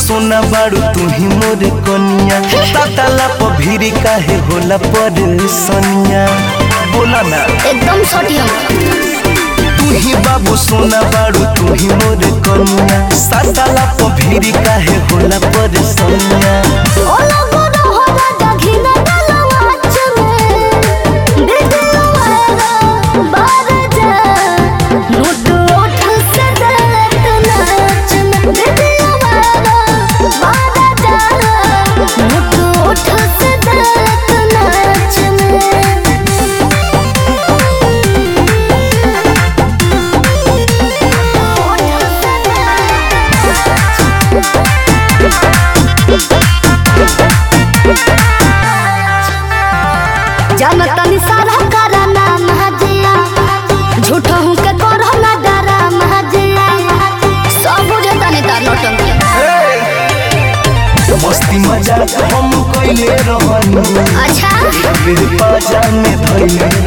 सोना बाड़ू तू ही मोर कनिया ताताला प भीरी काहे होला पर सनिया बोला ना एकदम सटियम तू ही बाबू सोना बाड़ू तू ही मोर कनिया ताताला प भीरी काहे होला पर सनिया ओ लगो रहो राजा घिना डालवा चमे बिगड़वारा बार जा नोट ओठ से दलत नाच में बिगड़वारा बार जा नोट ओठ से दलत नाच जनतन सारा करा नाम हजिया झूठा हूँ के करो ना डरा महजिया सब बुझे तनी तार नौटंकी मस्ती मजाक हम कइले रहनी अच्छा मेरे पाजा में धइले